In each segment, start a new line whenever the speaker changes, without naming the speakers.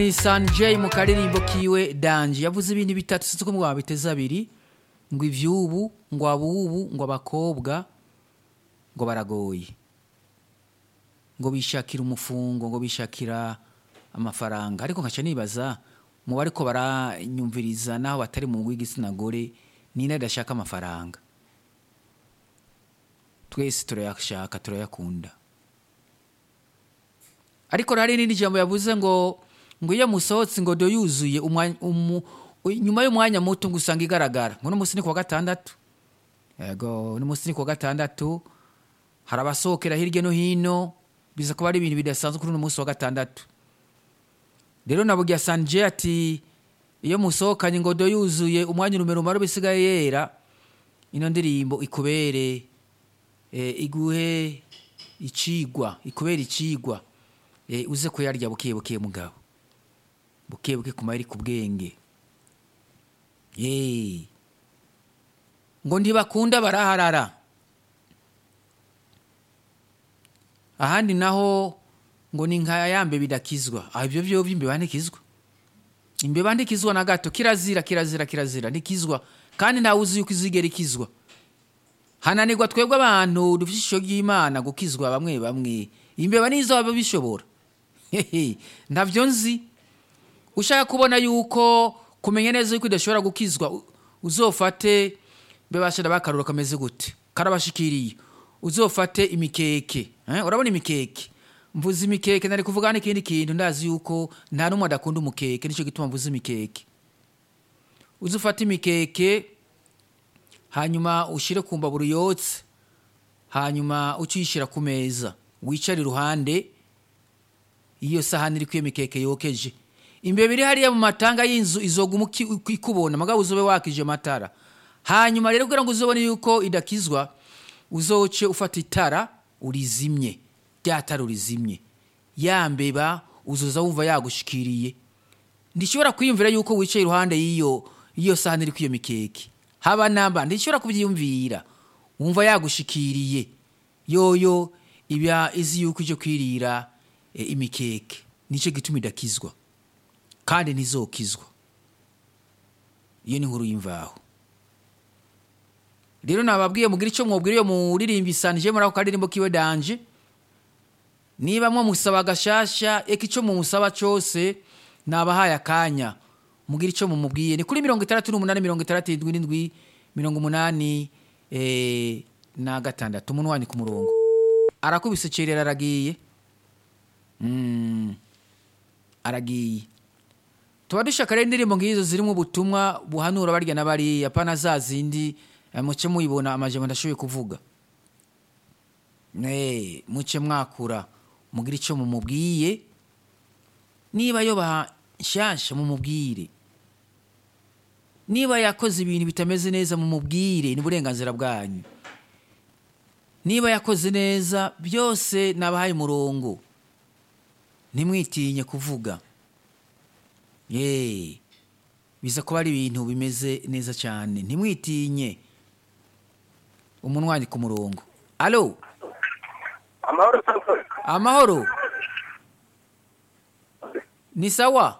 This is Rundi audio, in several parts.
San J mu karirimbo kiwe danje yavuze ibintu bitatu sinzi ko mwabiteze abiri ngo ivyubu ngo abubu ngo abakobwa ngo baragoye ngo bishakira umufungo ngo bishakira amafaranga ariko nkaca nibaza mu bariko baranyumviriza naho batari mu w'igitsina gore nina adashaka amafaranga twese turayashaka turayakunda ariko hari n'indi jambo yavuze ngo ngo iyo musohotse ngo do yuzuye umwa- umu- nyuma y'umwanya muto ngo usanga igaragara ngo n'umunsi ni kuwa gatandatu yego n'umunsi ni kuwa gatandatu hari abasohokera hirya no hino biza kuba ari ibintu bidasanzwe kuri uno munsi wa gatandatu rero nabugya sanje ati iyo musohokanye ngo do yuzuye umwanya urumero umara bisigaye yera ino ndirimbo ikubere eh, iguhe icigwa ikubere icigwa eh, uze kuyarya buke buke mugabo buke buke kuma iri ku bwenge Eh. ngo ntibakunda baraharara ahandi naho ngo ni nka yambe bidakizwa aho ibyo byo imbeba ntikizwa imbeba ntikizwa na gato kirazira kirazira kirazira ntikizwa kandi ntawe uzi yuko izigera ikizwa hananirwa twebwe abantu dufite ishusho ry'imana gukizwa bamwe bamwe imbeba nizo baba bishobora Hehe, ntabyo nzi ushaka kubona yuko kumenya neza yuko idashobora gukizwa u- uzofate bebashira bakarura kameze gute karabashikiriye uzofate imikeke eh? urabona imikeke mvuze imikeke nari kuvuga n'ikindi kintu ndazi yuko nta n'umwe adakunda umukeke nicyo gituma mvuze imikeke uzufate imikeke hanyuma ushire ku mbabura yotse hanyuma ucishira ku meza wicare iruhande iyo sahani iri iyo mikeke yokeje imbeba iri hariya mu matanga y'inzu izoguma uki- ikubona mugabo uzobe wakije amatara hanyuma rero kugira ngo uzobone yuko idakizwa uzoce ufata itara urizimye rya tara urizimye ya mbeba uzoza wumva yagushikiriye ndishobora kwiyumvira yuko wicaye iruhande y'iyo y'iyo sahani iri iyo mikeke haba namba ndishobora kubyiyumvira wumva yagushikiriye yoyo iba izi yuko ije kwirira e, imikeke nicyo gituma idakizwa kandi ntizokizwa iyo ni inkuru y'imvaho rero nababwiye mugira icyo mwubwira iyo muririmba isanije muri ako karirimbo kiwe danje niba mwamusaba agashasha eka icyo mumusaba cyose nabahaye akanya mugira icyo mumubwiye ni kuri mirongo itandatu n'umunani mirongo itandatu irindwi n'indwi mirongo umunani eh, na gatandatu umunwani ku murongo arakubise cerera aragiye Mm, aragiye tuba dushaka rero indirimbo nk'izo zirimo ubutumwa buhanura barya na bariya pana za zindi eh, muce muyibona amajambo ndashoboye kuvuga Eh, muce mwakura mugira icyo mumubwiye niba yoba nshyashya mumubwire niba yakoze ibintu bitameze neza mumubwire ni uburenganzira bwanyu niba yakoze neza byose nabahaye umurongo ntimwitinye kuvuga ye biza kuba ari ibintu bimeze neza cyane ntimwitinye umunwanyi ku murongo alo
amahoro santos
amahoro ni sawa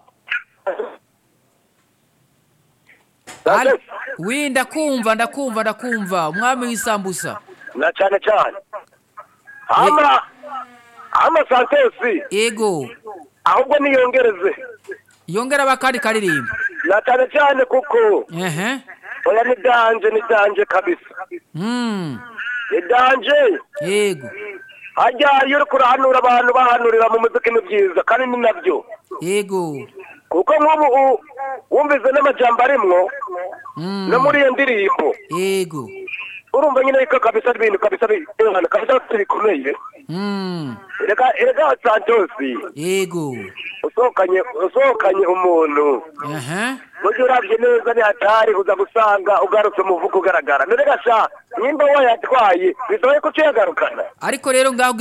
Alo? wi ndakumva ndakumva ndakumva umwami w'isambusa
na cyane cyane ama ama santos
ego
ahubwo niyongereze
yongera bakandi karirimba
na cyane cyane kuko
ehe
oya ni danje ni danje kabisa
mm.
ni danje
yego
hajya iyo uri kurahanura abantu bahanurira mu muziki ni byiza kandi ni nabyo
yego
kuko nk'ubu u- wumvise n'amajambo arimwo
mm.
no muri iyo ndirimbo
yego
urumva nyine ko kabisa ari ibintu kabisa bi- kabisa bikomeye
mm.
erega erega santos
yego
usohokanye usohokanye umuntu
aha
burya urabye neza ni hatari uza gusanga ugarutse umuvugo ugaragara mbere gasha nimba wayatwaye bisobaye ko uciye agarukana
ariko rero ngaho